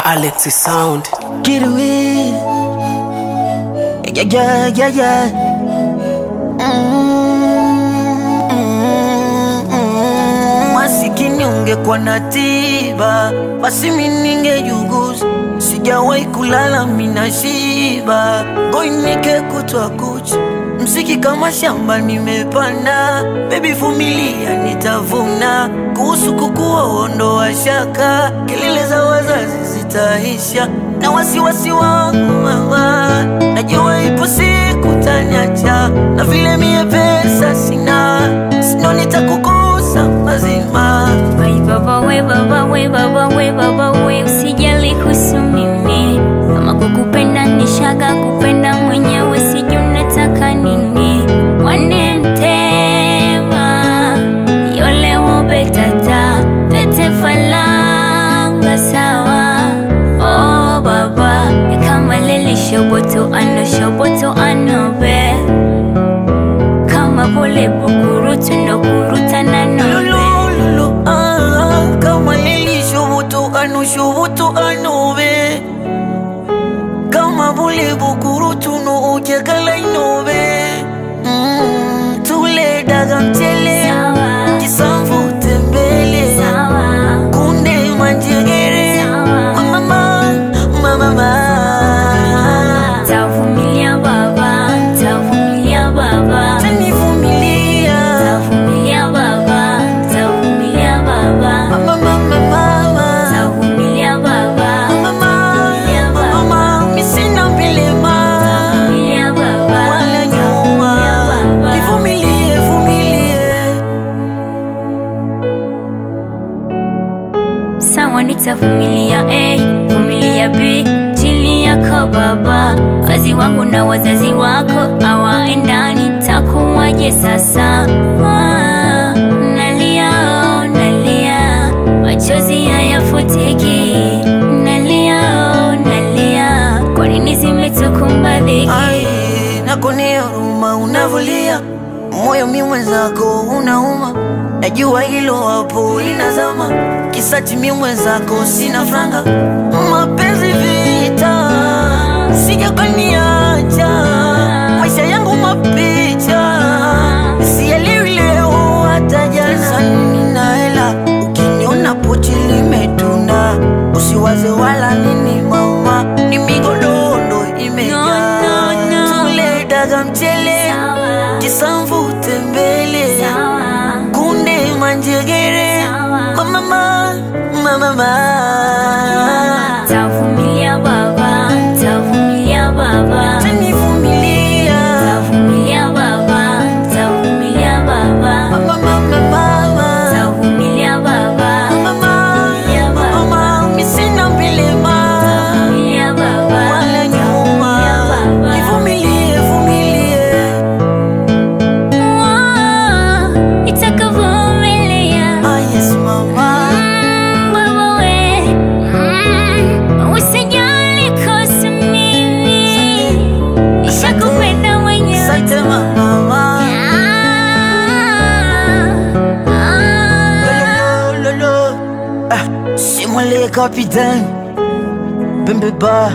Alexi Sound. Get away. Yeah, yeah, yeah, yeah. Mm, mm, mm. Masikini ungekuwa na tiba, basi mi ningejuguza. Sijawahi kulala mina shiba, goinike kutwa kucha, mziki kama shamba nimepanda. Baby vumilia, nitavuna. Kuhusu kukua ondoa shaka, kelele za wazazi zitaisha na wasiwasi wangu mama, najua ipo siku taniacha, na vile mie pesa sina, sino nitakukosa mazima. We baba, we baba, we baba, we baba, we usijali kuhusu mimi. Kama kukupenda nishaga kupenda mwenyewe, sijui unataka nini. Wanentema yole wobe tata pete falanga sawa. Oh baba, ni kama lele shoboto ano shoboto ano be kama bole bukurutu ndo kurutana nobe Lulu, ah, kama lili shubutu anu shubutu anu be kama bule bukuru tunu ujekala inobe mm, tule daga mchele Sawa. kisamvu tembele Sawa. kunde manjegere Sawa. mama mama Tavumilia baba, tavumilia baba, tanivumilia tavumilia baba, tavumilia baba, mama mama mama tavumilia baba, mama mama misina vilema tavumilia baba, wala nyuma baba. nivumilie vumilie Sawa nitavumilia A, vumilia B, chini yako baba. Wazazi wangu na wazazi wako hawaendani, takuwaje sasa? Ah, nalia, oh, nalia, machozi hayafutiki. Nalia, oh, nalia, kwa nini zimetukumba dhiki? Ai, nakuonea huruma unavulia moyo mi mwenzako unauma najua hilo hapo inazama kisati mi mwenzako sina franga mapenzi vita sijakaniacha maisha yangu mapicha sielewi leo hata jana nina hela ukiniona pochi limetuna usiwaze wala nini mama ni migodondo imejaa No, no, no. tule daga mchele Sawa, kisamvu tembele sawa, kunde manjegere Sawa. mama mama tavumilia baba, tavumilia baba. tanivumilia Tavumilia baba, tavumilia baba, mama mama tavumilia baba, mama mama misina mbilema tavumilia baba, wala nyuma baba. nivumilie vumilie Ah, nitakavumilia. ah yes mama Mm, baba we, mm, usijali kuhusu mimi. Nishakupenda mwenyewe. asante mama Ah, ah. Lolo, lolo. Ah, c'est moi le capitaine. Bembe ba.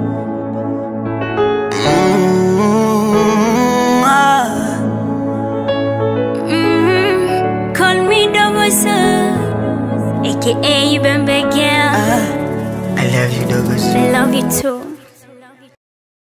Mm, ah. Mm, Call me Dogo Sir, aka Bembe Girl. I love you, Douglas. I love you too.